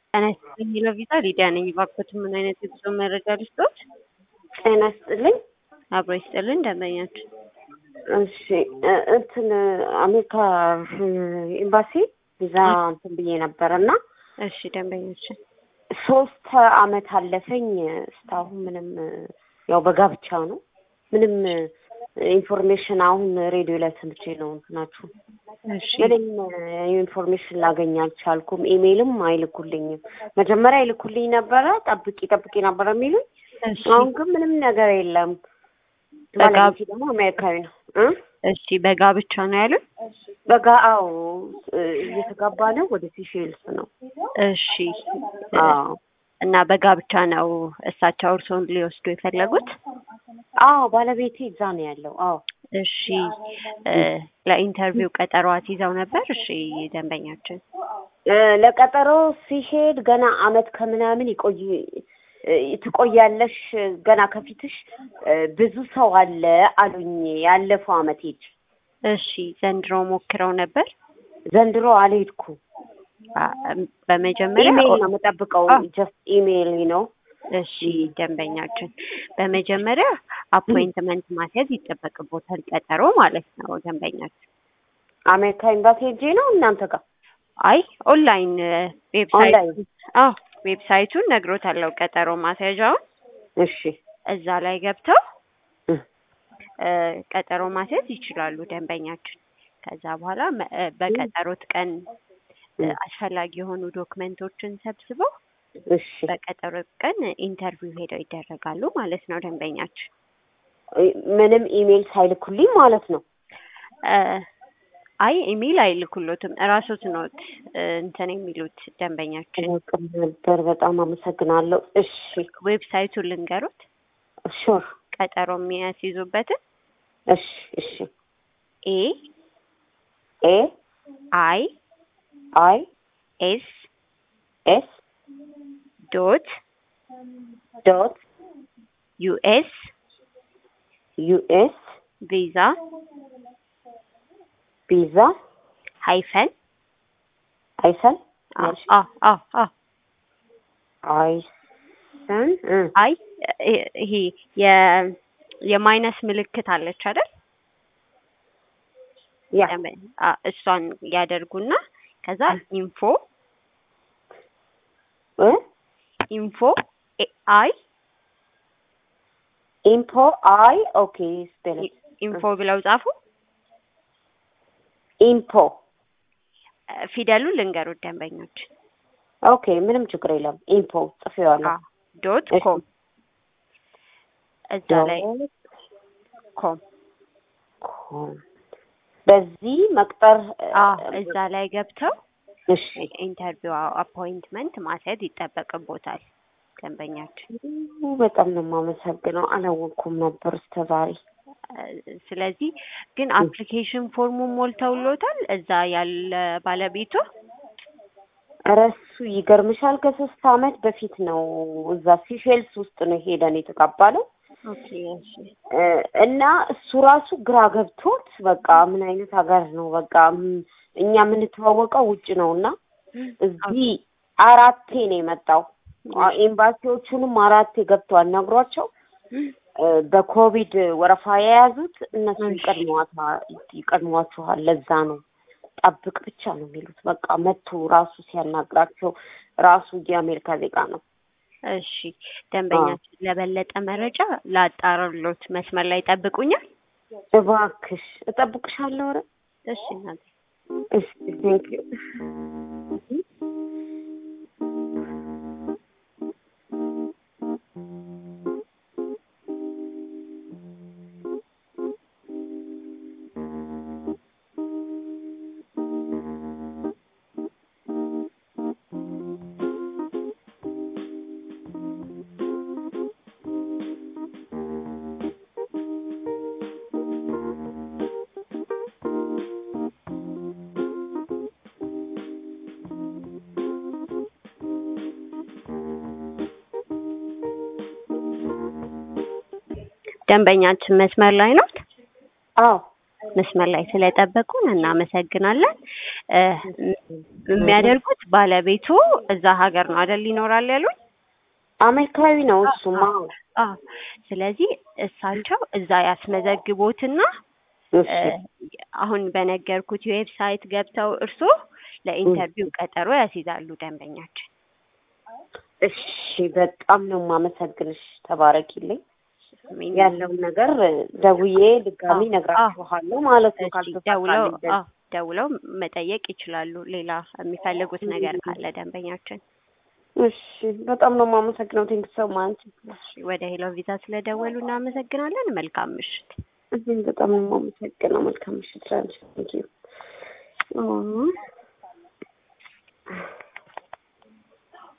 ጤና ይስጥልኝ ሎቪዛ ሊዲያ ነኝ። እባክዎት ምን አይነት የጉዞ መረጃ ልስጥዎት? ጤና ይስጥልኝ። አብሮ ይስጥልን ደንበኛችን። እሺ እ- እንትን አሜሪካ ኤምባሲ ቪዛ እንትን ብዬ ነበር እና እሺ ደንበኛችን ሶስት አመት አለፈኝ። እስካሁን ምንም ያው በጋብቻ ነው ምንም ኢንፎርሜሽን አሁን ሬዲዮ ላይ ሰምቼ ነው እንትናችሁ እሺ ምንም ኢንፎርሜሽን ላገኝ አልቻልኩም። ኢሜይልም አይልኩልኝም። መጀመሪያ ይልኩልኝ ነበረ ጠብቂ ጠብቂ ነበረ የሚሉኝ። እሺ አሁን ግን ምንም ነገር የለም። በጋ- ባለቤቴ ደግሞ አሜሪካዊ ነው እ እሺ በጋብቻ ነው ያሉት? በጋ አዎ እየተጋባ ነው። ወደ ሲሼልስ ነው። እሺ አዎ እና በጋብቻ ነው እሳቸው እርስዎን ሊወስዱ የፈለጉት? አዎ ባለቤቴ እዛ ነው ያለው። አዎ እሺ እ ለኢንተርቪው ቀጠሯት ይዘው ነበር? እሺ ደንበኛችን እ ለቀጠሮ ሲሄድ ገና አመት ከምናምን ይቆይ እ ትቆያለሽ ገና ከፊትሽ እ ብዙ ሰው አለ አሉኝ። ያለፈው አመት ሄጅ እሺ ዘንድሮ ሞክረው ነበር? ዘንድሮ አልሄድኩም። አ- በመጀመሪያ ኢሜይል ነው የምጠብቀው። አዎ። ጀስት ኢሜይል ነው። እሺ ደንበኛችን በመጀመሪያ አፖይንትመንት ማስያዝ ይጠበቅቦታል፣ ቀጠሮ ማለት ነው ደንበኛችን። አሜሪካ ኤምባሲ ሄጄ ነው እናንተ ጋር አይ ኦንላይን ዌብሳይት ኦንላይን። አዎ ዌብሳይቱን ነግሮታለሁ፣ ቀጠሮ ማስያዣውን እሺ እዛ ላይ ገብተው እ እ ቀጠሮ ማስያዝ ይችላሉ ደንበኛችን። ከዛ በኋላ መ- እ በቀጠሮት ቀን እ እ አስፈላጊ የሆኑ ዶክመንቶችን ሰብስበው እሺ በቀጠሮ ቀን ኢንተርቪው ሄደው ይደረጋሉ ማለት ነው ደንበኛችን። ምንም ኢሜይል ሳይልኩልኝ ማለት ነው። እ አይ ኢሜይል አይልኩሎትም እራሶት ኖት እ እንትን የሚሉት ደንበኛችን። አላውቅም ነበር። በጣም አመሰግናለሁ። እሺ ዌብሳይቱን ልንገሩት ሹር ቀጠሮ የሚያስይዙበትን እሺ እሺ ኤ ኤ አይ አይ ኤስ ኤስ ዶት ዶት ዩኤስ ዩኤስ ቪዛ ቪዛ ሃይፈን አይሰን አ አ አ አ አይሰን እ አይ እ- ይሄ የ የማይነስ ምልክት አለች አይደል? ያ አ እሷን ያደርጉና ከዛ ኢንፎ እ ኢንፎ ኤ- አይ ኢምፖ አይ ኦኬ ስፔል ኢንፎ ብለው ጻፉ። ኢምፖ እ ፊደሉን ልንገሩት ደንበኞች ኦኬ ምንም ችግር የለም። ኢምፖ ጽፌዋለሁ። ዶት እሺ። ኮም እዛ ላይ ዶት ኮም ኮም በዚህ መቅጠር አ እዛ ላይ ገብተው እሺ ኢንተርቪው አፖይንትመንት ማስያዝ ይጠበቅቦታል ደንበኛችን። በጣም ነው የማመሰግነው። አላወቅኩም ነበር እስከ ዛሬ። እ ስለዚህ ግን አፕሊኬሽን ፎርሙን ሞልተውሎታል እዛ ያለ ባለቤቱ ኧረ እሱ ይገርምሻል ከሶስት አመት በፊት ነው እዛ ሲሼልስ ውስጥ ነው ሄደን የተቀባለው ኦኬ እሺ እ እና እሱ ራሱ ግራ ገብቶት በቃ ምን አይነት ሀገር ነው በቃ ም- እኛ የምንተዋወቀው ውጭ ነው እና እዚህ አራቴ ነው የመጣው አ- ኤምባሲዎቹንም አራቴ ገብቶ አናግሯቸው እ በኮቪድ ወረፋ የያዙት እነሱ እሺ። ይቀድሟታ- ይቀድሟችኋል ለዛ ነው ጠብቅ ብቻ ነው የሚሉት በቃ መቶ ራሱ ሲያናግራቸው ራሱ የአሜሪካ ዜጋ ነው እሺ ደንበኛችን ለበለጠ መረጃ ላጣራሎት መስመር ላይ ጠብቁኛል። እባክሽ እጠብቅሻለሁ ኧረ እሺ እናቴ እሺ ቴንክ ዩ ደንበኛችን መስመር ላይ ነው። አዎ መስመር ላይ ስለጠበቁን እናመሰግናለን። እ የሚያደርጉት ባለቤቱ እዛ ሀገር ነው አይደል ይኖራል ያሉኝ? አሜሪካዊ ነው እሱማ። አዎ። ስለዚህ እሳቸው እዛ ያስመዘግቦትና እሺ አሁን በነገርኩት ዌብሳይት ገብተው እርስዎ ለኢንተርቪው ቀጠሮ ያስይዛሉ ደንበኛችን። እሺ በጣም ነው የማመሰግንሽ። ተባረኪልኝ። ያለውን ነገር ደውዬ ድጋሚ አዎ፣ ነግራችኋለሁ ማለት ነው። እሺ ደውለው ካልተሳካልኝ አዎ ደውለው መጠየቅ ይችላሉ። ሌላ የሚፈልጉት ነገር ካለ ደንበኛችን። እሺ በጣም ነው የማመሰግነው። ቴንክ ሶ ማች። እሺ ወደ ሄሎ ቪዛ ስለደወሉ እናመሰግናለን። መልካም ምሽት። እኔም በጣም ነው የማመሰግነው። መልካም ምሽት ላንቺ። ቴንክ ዩ